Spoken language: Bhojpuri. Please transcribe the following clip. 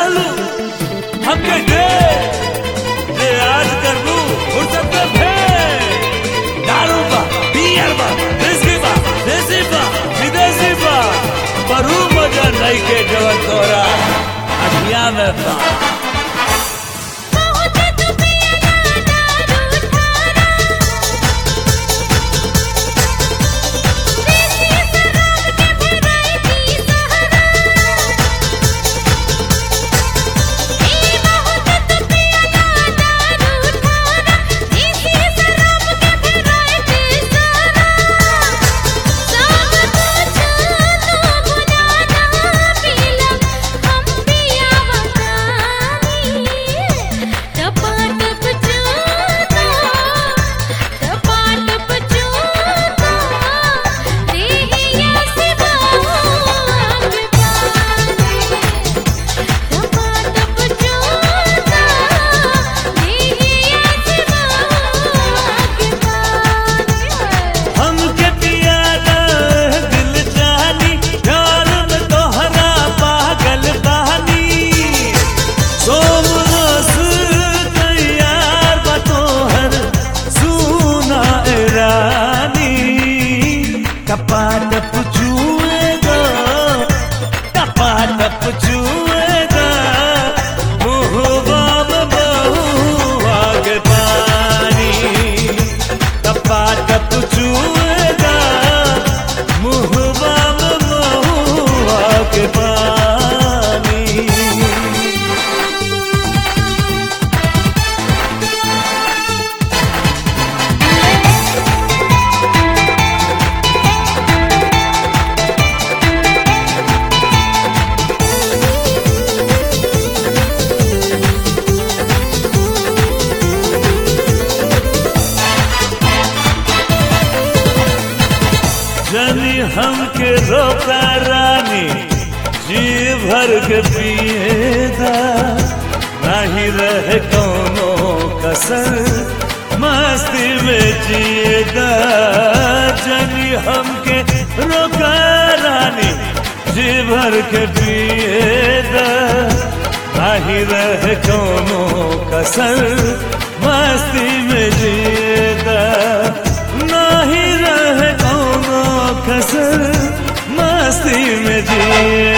रहलू हमके दे दे आज कर लू फुर्सत में फे दारू बा बियर बा विस्की बा देसी बा विदेशी बा पर ऊ मजा नहीं के जवन तोरा अखिया में बा बहुत तू पिया दारू थारा देसी शराब के भेराइटी सहारा ए बहुत तू पिया दारू थारा देसी शराब के भेराइटी सहारा सब कुछ तू बुझाना पीला हम पिया बतानी टपाटप चूता टपाटप चूता देहिया से बाग पानी टपाटप चूता देहिया से बाग पानी हमके पियादा दिल जानी प्यार में तोहरा पागल बहानी सोम रस तैयार बा तोहर सुना ए रानी टपाटप चुएगा टपाटप चुएगा मुहबा में बहुआ के पानी टपाटप चुएगा मुहबा में बहुआ के पानी जनी हमके रोका रानी जी भर के पिएदा नहीं रहे कोनो कसर मस्ती में जिएदा जनी हमके रोका रानी जी भर के पिएदा नहीं रहे कोनो कसर मस्ती में जिएदा नहीं रहे कोनो कसर मस्ती में जिए